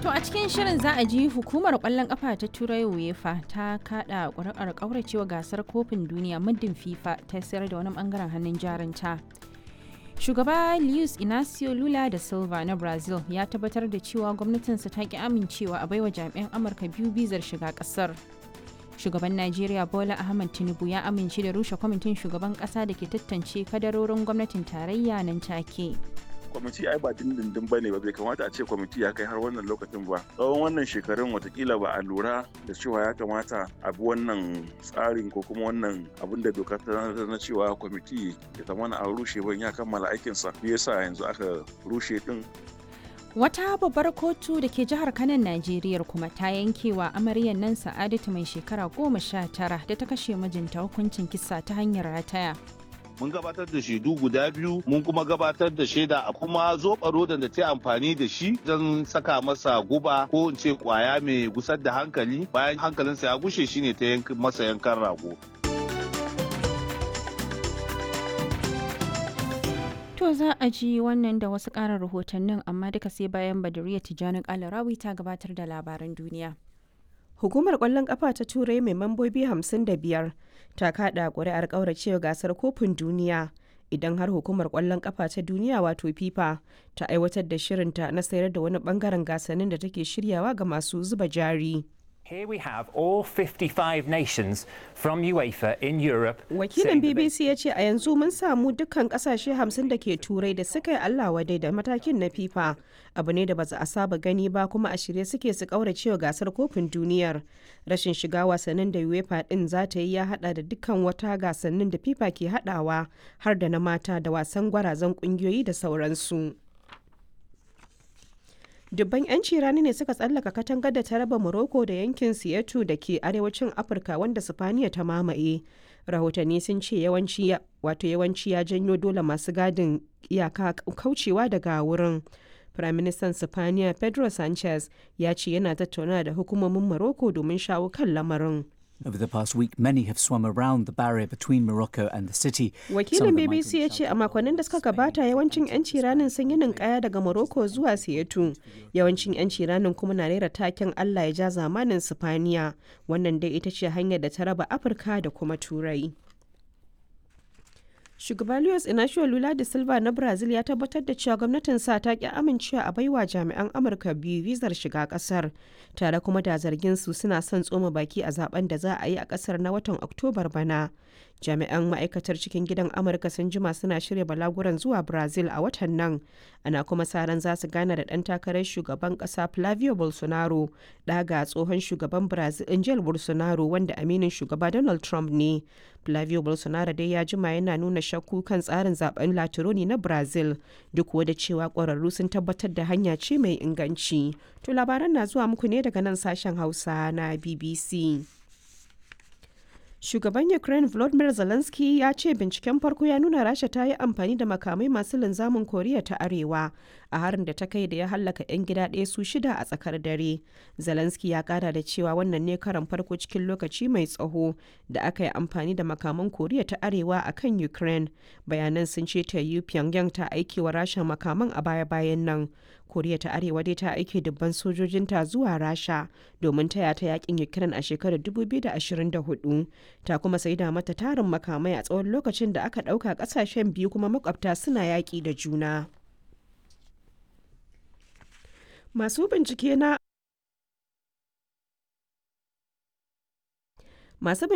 To a cikin shirin za a ji hukumar kwallon kafa ta Turai UEFA ta kada ƙuri'ar ƙauracewa gasar kofin duniya muddin FIFA ta sayar da wani bangaren hannun jarinta. Shugaba Luis Inacio Lula da Silva na Brazil ya tabbatar da cewa gwamnatinsa ta ki amincewa a baiwa jami'an Amurka biyu bizar shiga kasar. Shugaban Najeriya Bola Ahmed Tinubu ya amince da rushe kwamitin shugaban kasa da ke tantance kadarorin gwamnatin tarayya nan take. kwamiti ai ba dindindin ba ne ba bai kamata a ce kwamiti ya kai har wannan lokacin ba tsawon wannan shekarun watakila ba a lura da cewa ya kamata a bi wannan tsarin ko kuma wannan abin da doka ta na cewa kwamiti ya zamana an rushe ban ya kammala aikinsa me yasa yanzu aka rushe din Wata babbar kotu da ke jihar Kanan Najeriya kuma ta yankewa amaryar nan Sa'adatu mai shekara goma sha tara da ta kashe mijinta hukuncin kisa ta hanyar rataya. mun gabatar da shaidu guda biyu mun kuma gabatar da shaida a kuma zoɓa rodan da ta amfani da shi don saka masa guba ko in ce kwaya mai gusar da hankali bayan hankalinsa ya gushe shine ta masa yankan rago To za a ji wannan da wasu ƙarin rahotannin amma duka sai bayan Badariya Tijjani Kalarawi ta gabatar da labaran duniya. Hukumar ƙwallon ƙafa ta Turai mai mambobi 55 ta kaɗa ƙuri'ar ƙauracewa gasar kofin duniya idan har hukumar ƙwallon ƙafa ta duniya wato FIFA ta aiwatar da shirinta na sayar da wani ɓangaren gasannin da take shiryawa ga masu zuba jari. Here we have all 55 nations from UEFA in Europe. Wakilin BBC ya ce a yanzu mun samu dukkan kasashe 50 da ke turai da suka yi Allah wadai da matakin na FIFA. Abu ne da ba a saba gani ba kuma a shirye suke su kauracewa gasar kofin duniyar. Rashin shiga wasannin da UEFA din za ta yi ya hada da dukkan wata gasannin da FIFA ke hadawa har da na mata da wasan gwarazan kungiyoyi da sauransu. dubban 'yanci rani ne suka tsallaka katangar da ta raba morocco da yankin siyatu da ke arewacin afirka wanda sifaniya ta mamaye rahotanni sun ce yawanci wato yawanci ya janyo dole masu gadin iyaka kaucewa daga wurin firaministan sifaniya pedro sanchez ya ce yana tattauna da hukumomin morocco domin shawo kan lamarin Over the past week, many have swum around the barrier between Morocco and the city. Wakilin BBC ya ce a makonnin da suka gabata yawancin 'yanci ranin sun yi ninkaya daga Morocco zuwa Siyatu. Yawancin 'yanci ranin kuma na rera taken Allah ya ja zamanin Sifaniya. Wannan dai ita ce hanyar da ta raba Afirka da kuma Turai. Shugaba Luis Inacio Lula da Silva na Brazil ya tabbatar da cewa gwamnatin sa ta ki amincewa a baiwa jami'an Amurka biyu vizar shiga kasar, tare kuma da zargin su suna son tsoma baki a zaben da za a yi a kasar na watan Oktobar bana. Jami'an ma'aikatar cikin gidan Amurka sun jima suna shirya balaguran zuwa Brazil a watan nan, ana kuma sa ran za su gana da ɗan takarar shugaban ƙasa Flavio Bolsonaro, ɗaga tsohon shugaban Brazil Angel Bolsonaro wanda aminin shugaba Donald Trump ne. Flavio Bolsonaro dai ya jima yana nuna shakku kan tsarin zaben Latironi na Brazil duk da cewa ƙwararru sun tabbatar da hanya ce mai inganci. To labaran na zuwa muku ne daga nan sashen Hausa na BBC. Shugaban Ukraine Volodymyr Zelensky ya ce binciken farko ya nuna Rasha ta yi amfani da makamai masu linzamin Koriya ta Arewa a harin da ta kai da ya hallaka 'yan gida ɗaya su shida a tsakar dare. Zelensky ya kara da cewa wannan ne karan farko cikin lokaci mai tsaho da aka yi amfani da makaman Koriya ta Arewa a kan Ukraine. Bayanan sun ce ta yi Pyongyang ta aiki wa Rasha makaman a baya-bayan nan. Koriya ta Arewa dai ta aike dubban sojojinta zuwa Rasha domin taya ta yakin Ukraine a shekarar 2024. Ta kuma saida mata tarin makamai a tsawon lokacin da aka ɗauka ƙasashen biyu kuma makwabta suna yaƙi da juna. Masu bincike na Masu